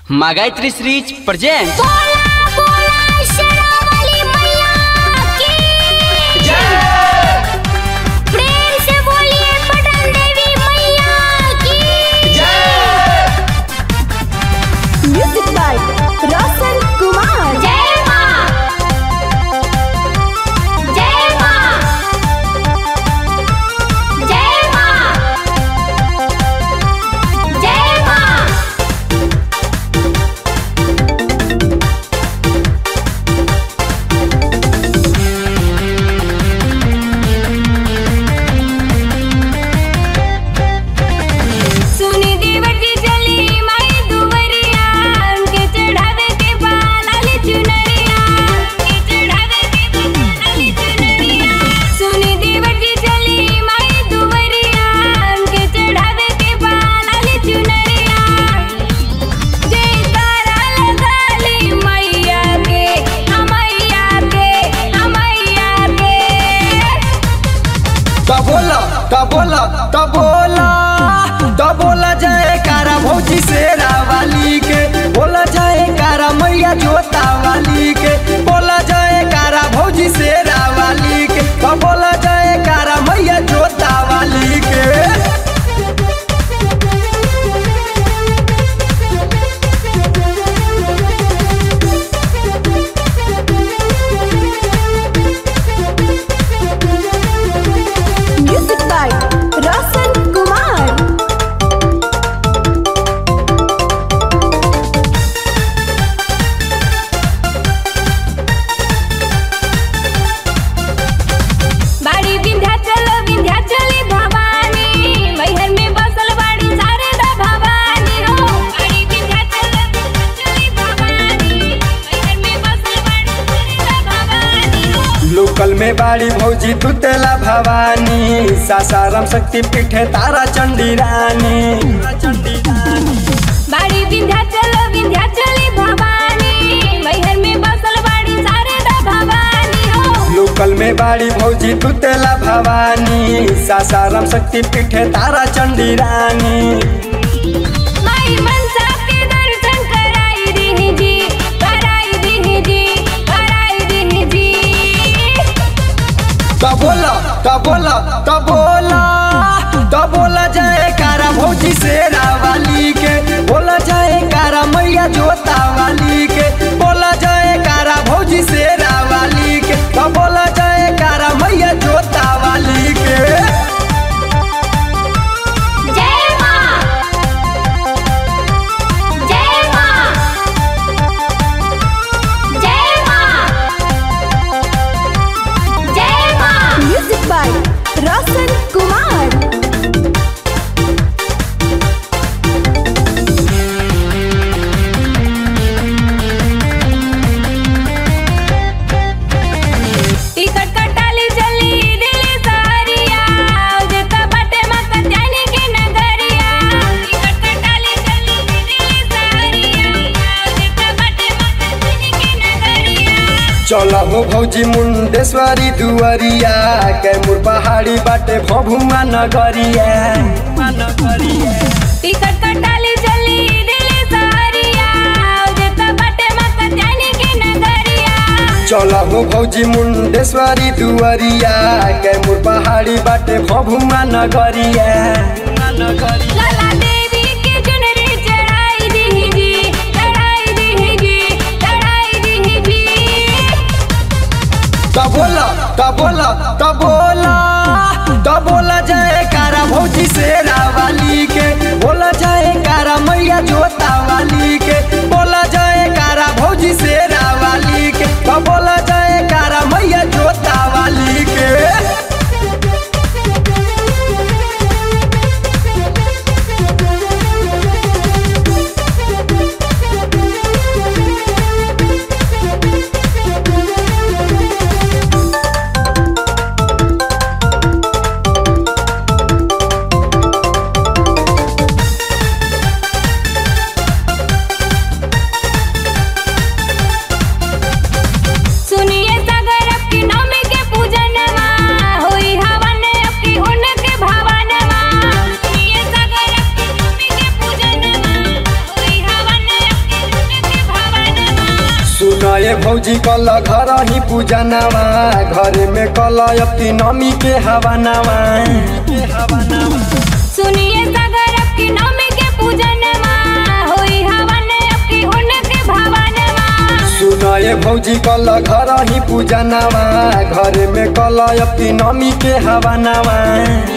Магайтри Срич present बोला बोला शेरावाली मैया की प्रेम से बोलिए पटन देवी मैया की म्यूजिक बाय रोशन कुमार जय मां जय मां जय मां जय मां सुनी देवर की चली माई दुवरिया के चढ़ावे के बाल आली चुनरिया के चढ़ावे के बाल आली चुनरिया सुनी देवर की चली माई दुवरिया के चढ़ावे के बाल आली चुनरिया जय तारा लगाली मैया के हमैया के हमैया के त बोला त बोला त बोला त बोला जाए कारा भौजी शेरा वाली के बोला जाए कारा मैया जोता वाली के बोला जाए कारा भौजी शेरा वाली के त बोला जाए कारा मैया जोता वाली के म्यूजिक बाय रोशन कुमार बाड़ी विंध्याचल विंध्याचली भवानी मैहर में बसल बाड़ी शारदा भवानी हो बाड़ी विंध्याचल विंध्याचली भवानी मैहर में बसल बाड़ी शारदा भवानी हो लोकल में बाड़ी भौजी तुतेला भवानी सासाराम शक्ति पीठे तारा चंडी रानी बाड़ी विंध्याचल विंध्याचली भवानी मैहर में बसल बाड़ी शारदा भवानी हो लोकल में बाड़ी भौजी तुतेला भवानी सासाराम शक्ति पीठे तारा चंडी रानी माई मनसा के दर्शन कराई दीही जी कराई दीही जी कराई दीही जी त बोला त बोला त बोला त बोला जाए कारा भौजी शेरा वाली के बोला जाए कारा मैया जोता वाली के बोला जाए कारा भौजी शेरा वाली के त बोला जाए कारा मैया जोता वाली के जय मां जय मां जय मां जय मां music by Roshan Kumar ticket कटाली चली दिल्ली सहरिया जेता बाटे मत जाने के नगरिया टिकट कटाली चली दिल्ली सहरिया जेता बाटे मत जाने के नगरिया चल हो भौजी मुंडेश्वरी दुवरिया कैमूर पहाड़ी बाटे भभुआ नगरिया टिकट कटाली चली दिल्ली सहरिया जेता बाटे मत जाने के नगरिया चल हो भौजी मुंडेश्वरी दुवरिया कैमूर पहाड़ी बाटे भभुआ नगरिया लाला देवी के चुनरी चढ़ाई दीही जी चढ़ाई दीही जी चढ़ाई दीही जी त बोला त बोला त बोला त बोला जाए कारा भौजी शेरा वाली के बोला जाए कारा मैया जोता वाली के बोला जाए कारा भौजी शेरा वाली के त बोला जाए कारा मैया जोता वाली के सुनए भौजी कल घर ही पूजनवा घर में कल अब की नमी के हवानवा सुनिए सागर अब की नौमी के पूजनमा होई हवन अब की उनके भवनमा सुनए भौजी कल घर ही पूजनवा घर में कल अब की नमी के हवानवा